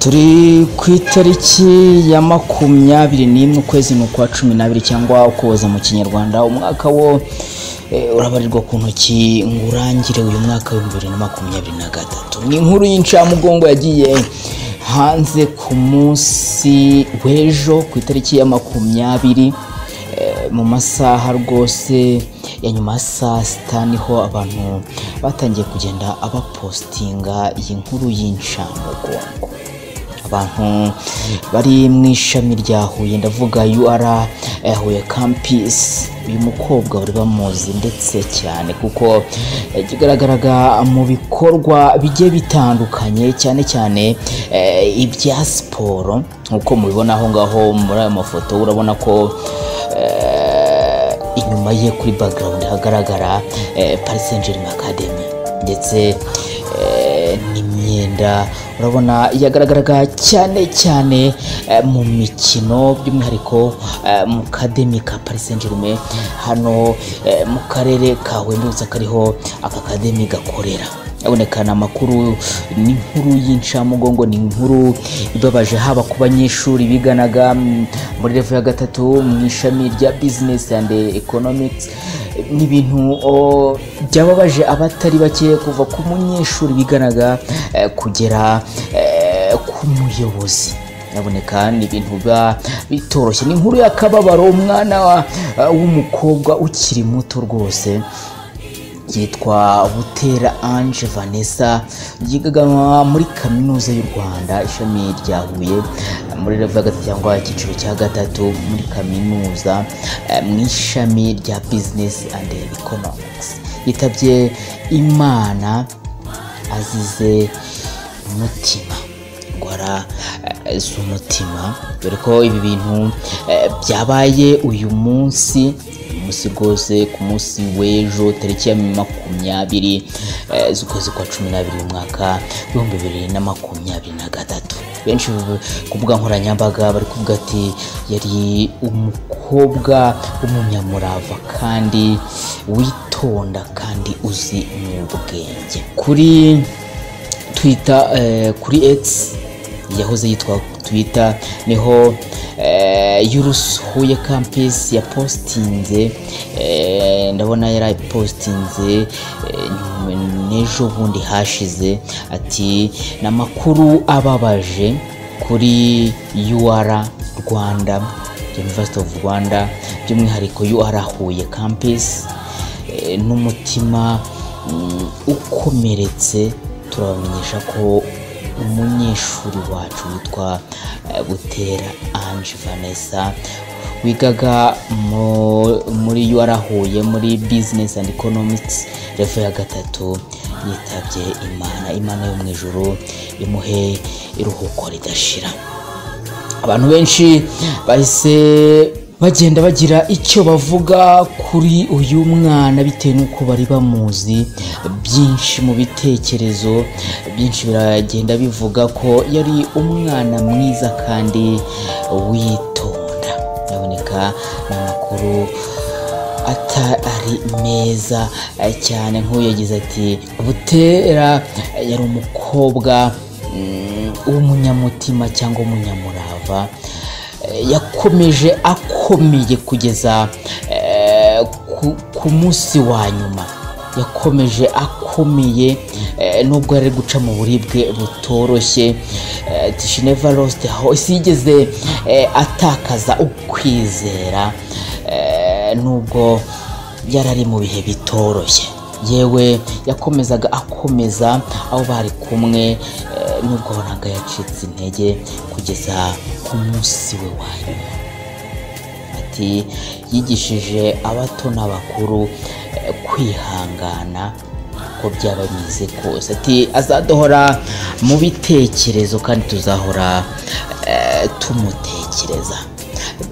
turi ku itariki ya makumyabiri n'imwe ukwezi ni ukwa cumi n'abiri cyangwa ukuboza mu kinyarwanda umwaka wo eh, urabarirwa ku ntoki ngo urangire uyu mwaka wa bibiri na makumyabiri na gatatu ni inkuru y'incamugongo yagiye hanze ku munsi w'ejo ku itariki ya makumyabiri eh, mu masaha rwose ya nyuma ya saa sita niho abantu batangiye kugenda abapositinga iyi nkuru y'incamugongo abantu bari mu ishami rya huye ndavuga ur eh, huye campus uyu mukobwa bari bamuzi ndetse cyane kuko yagiye igaragaraga mu bikorwa bigiye bitandukanye cyane cyane eh, ibya siporo nk'uko mubibona aho ngaho muri aya mafoto urabona ko eh, inyuma ye kuri background hagaragara eh, Paris Saint Germain Academy ndetse eh, n'imyenda urabona yagaragaraga cyane cyane eh, mu mikino by'umwihariko eh, mu kademi ka Paris Saint Germain hano eh, mu karere ka Wembutsa kariho aka kademi gakorera habonekana amakuru n'inkuru y'incamugongo ni inkuru ibabaje haba ku banyeshuri biganaga mm, muri revo ya gatatu mu ishami rya business and economics ni ibintu o, byababaje abatari bake kuva ku munyeshuri biganaga eh, kugera eh, ku muyobozi iraboneka ni ibintu biba bitoroshye ni inkuru y'akababaro umwana wa- w'umukobwa ukiri muto rwose yitwa Butera Ange Vanessa yigaga muri kaminuza y'u Rwanda ishami rya Huye muri level ya gatatu cyangwa icyiciro cya gatatu muri kaminuza eh, mu ishami rya Business and Economics yitabye Imana azize umutima indwara eh, z'umutima dore ko ibi bintu eh, byabaye uyu munsi uyu munsi rwose ku munsi w'ejo tariki ya makumyabiri eh, z'ukwezi kwa cumi n'abiri mu mwaka w'ibihumbi bibiri na makumyabiri na gatatu benshi bu- ku mbuga nkoranyambaga bari kuvuga ati yari umukobwa w'umunyamurava kandi witonda kandi uzi mu bwenge kuri twita eh, kuri X yahoze yitwa twita niho eh, Yurus Huye Campus yapostinze eh, ndabona yari ayipostinze eh, nyuma- n'ejo bundi hashize ati ni amakuru ababaje kuri UR Rwanda University of Rwanda by'umwihariko UR Huye Campus eh, n'umutima mm, ukomeretse turabamenyesha ko umunyeshuri wacu witwa eh, Butera Ange Vanessa wigaga mu- muri warahuye muri business and economics level ya gatatu yitabye imana imana yo mu ijuru imuhe iruhuko ridashira abantu benshi bahise bagenda bagira icyo bavuga kuri uyu mwana bitewe n'uko bari bamuzi byinshi mu bitekerezo byinshi biragenda bivuga ko yari umwana mwiza kandi witonda biraboneka ni amakuru atari meza eh, cyane nk'uyu yagize ati butera eh, yari umukobwa mm, w'umunyamutima cyangwa umunyamurava Eh, yakomeje akomeye kugeza eh, ku- ku munsi wa nyuma yakomeje akomeye eh, nubwo yari ari guca mu buribwe butoroshye eh, ati, she never lost hope sigeze eh, atakaza ukwizera eh, nubwo yari ari mu bihe bitoroshye yewe yakomezaga akomeza aho bari kumwe eh, nubwo wabonaga yacitse intege kugeza ku munsi we wa nyuma ati yigishije abato n'abakuru eh, kwihangana uko byaba bimeze kose ati azadohora mu bitekerezo kandi tuzahora eh, tumutekereza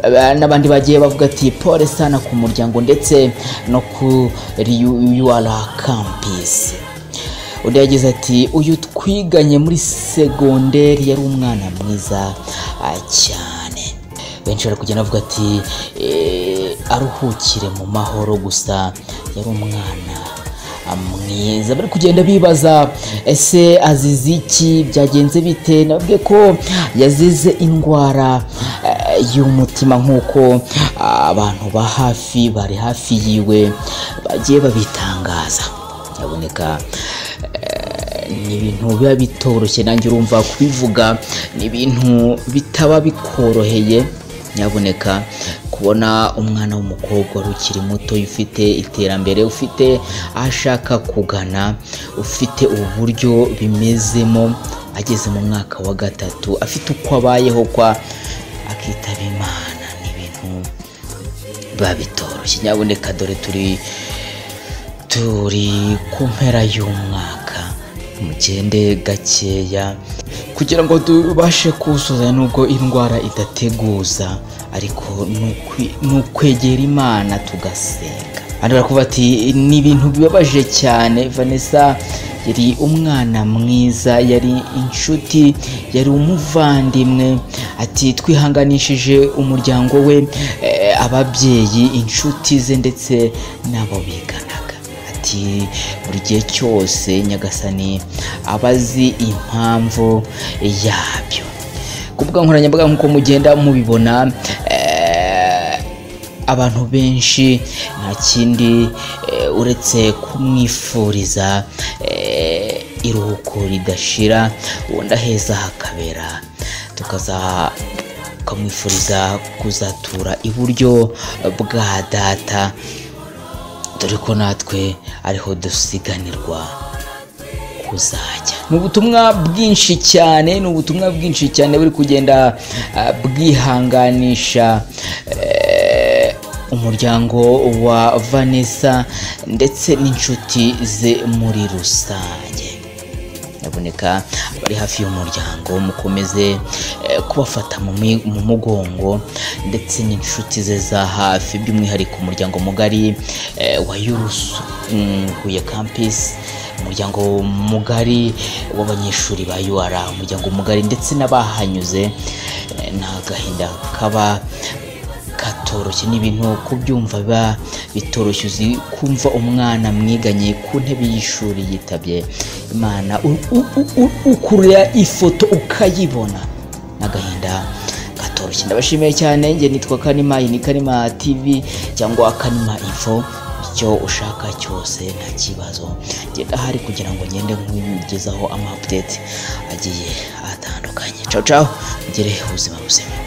Ba- n'abandi bagiye bavuga ati pole sana ku muryango ndetse no kuri yuara campus undi yagize ati uyu twiganye muri segonderi yari umwana mwiza ah, cyane benshi bari kugenda bavuga ati "Eh, aruhukire mu mahoro gusa yari umwana mwiza bari kugenda bibaza ese azize iki byagenze bite nababwiye ko yazize indwara eh, y'umutima nk'uko ah, abantu ba hafi bari hafi yiwe bagiye babitangaza yaboneka ni ibintu biba bitoroshye nanjye urumva kubivuga ni ibintu bitaba bikoroheye nyaboneka kubona umwana w'umukobwa wari ukiri muto ufite iterambere ufite aho ashaka kugana ufite uburyo bimezemo ageze mu mwaka wa gatatu afite uko abayeho kwa akitaba imana ni ibintu biba bitoroshye nyaboneka dore turi turi ku mpera y'umwaka mugende gakeya kugira ngo tubashe kuwusoza nubwo indwara idateguza ariko ni ukwi- ni ukwegera imana tugasenga hano barakuvuga ati ni ibintu bibabaje cyane vanessa yari umwana mwiza yari inshuti yari umuvandimwe ati twihanganishije umuryango we eh, ababyeyi inshuti ze ndetse n'abo biganaga ati buri gihe cyose nyagasani aba azi impamvu yabyo ku mbuga nkoranyambaga nk'uko mugenda mubibona eh, abantu benshi nta kindi eh, uretse kumwifuriza eh, iruhuko ridashira ubundi aheza hakabera tukaza ukamwifuriza kuzatura iburyo bwa data dore ko natwe ariho dusiganirwa kuzajya ni ubutumwa bwinshi cyane ni ubutumwa bwinshi cyane buri kugenda ah, bwihanganisha eh, umuryango wa vanessa ndetse n'inshuti ze muri rusange nyaboneka abari hafi y'umuryango mukomeze eh, kubafata mu mi- mu mugongo ndetse n'inshuti ze za hafi by'umwihariko umuryango mugari eh, wa yurusu mm, huye kampisi umuryango mugari w'abanyeshuri ba ur umuryango mugari ndetse n'abahanyuze eh, nta gahinda kaba katoroshye ni ibintu kubyumva biba bitoroshye uzi kumva umwana mwiganye ku ntebe y'ishuri yitabye imana u- u- u- u- ukurura ifoto ukayibona n'agahinda katoroshye ndabashimiye cyane njye nitwa kanima iyi ni kanima tv cyangwa kanima info icyo ushaka cyose nta kibazo ngenda ahari kugira ngo ngende nkugezaho ama update agiye atandukanye cawo cawo ugire ubuzima buzima